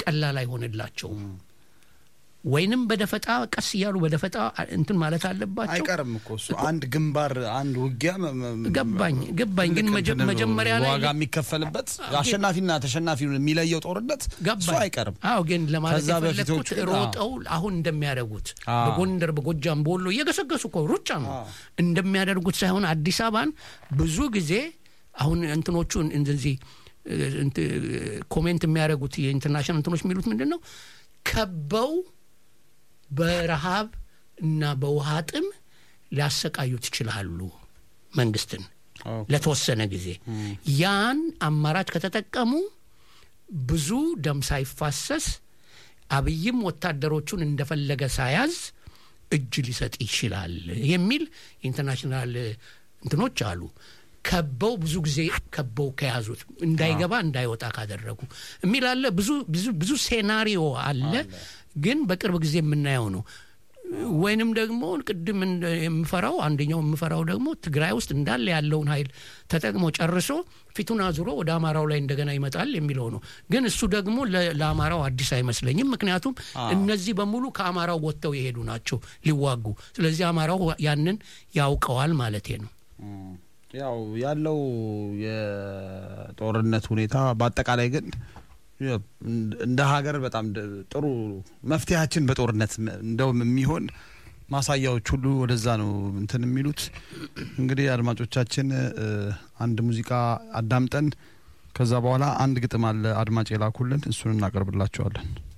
ቀላል አይሆንላቸውም። ወይንም በደፈጣ ቀስ እያሉ በደፈጣ እንትን ማለት አለባቸው። አይቀርም እኮ እሱ አንድ ግንባር አንድ ውጊያ መ- መ- ገባኝ ገባኝ። ግን ልክ መጀ- እንትን መጀመሪያ ላይ ዋጋ የሚከፈልበት አሸናፊና ተሸናፊ የሚለየው ጦርነት እሱ ገባኝ። አይቀርም። አዎ ግን ለማለት ከዛ የፈለግኩት በፊቶቹ ግን ሮጠው አሁን እንደሚያደርጉት አዎ። በጎንደር፣ በጎጃም፣ በወሎ እየገሰገሱ እኮ ሩጫ ነው አዎ። እንደሚያደርጉት ሳይሆን አዲስ አበባን ብዙ ጊዜ አሁን እንትኖቹ እንደዚህ እ፣ እንት- ኮሜንት የሚያደርጉት የኢንተርናሽናል እንትኖች የሚሉት ምንድን ነው ከበው በረሃብ እና በውሃ ጥም ሊያሰቃዩት ይችላሉ መንግስትን ለተወሰነ ጊዜ ያን አማራጭ ከተጠቀሙ ብዙ ደም ሳይፋሰስ አብይም ወታደሮቹን እንደፈለገ ሳያዝ እጅ ሊሰጥ ይችላል የሚል ኢንተርናሽናል እንትኖች አሉ። ከበው ብዙ ጊዜ ከበው ከያዙት እንዳይገባ እንዳይወጣ ካደረጉ የሚል አለ። ብዙ ብዙ ብዙ ሴናሪዮ አለ፣ ግን በቅርብ ጊዜ የምናየው ነው። ወይንም ደግሞ ቅድም እንደ- የምፈራው አንደኛው የምፈራው ደግሞ ትግራይ ውስጥ እንዳለ ያለውን ኃይል ተጠቅሞ ጨርሶ ፊቱን አዙሮ ወደ አማራው ላይ እንደገና ይመጣል የሚለው ነው። ግን እሱ ደግሞ ለ- ለአማራው አዲስ አይመስለኝም። ምክንያቱም እነዚህ በሙሉ ከአማራው ወጥተው የሄዱ ናቸው ሊዋጉ። ስለዚህ አማራው ያንን ያውቀዋል ማለቴ ነው። ያው ያለው የጦርነት ሁኔታ በአጠቃላይ ግን ያው እንደ ሀገር በጣም ደ- ጥሩ መፍትሄያችን በጦርነት መ- እንደውም የሚሆን ማሳያዎች ሁሉ ወደዛ ነው እንትን የሚሉት። እንግዲህ አድማጮቻችን እ፣ አንድ ሙዚቃ አዳምጠን ከዛ በኋላ አንድ ግጥም አለ አድማጭ የላኩልን እሱን እናቀርብላቸዋለን።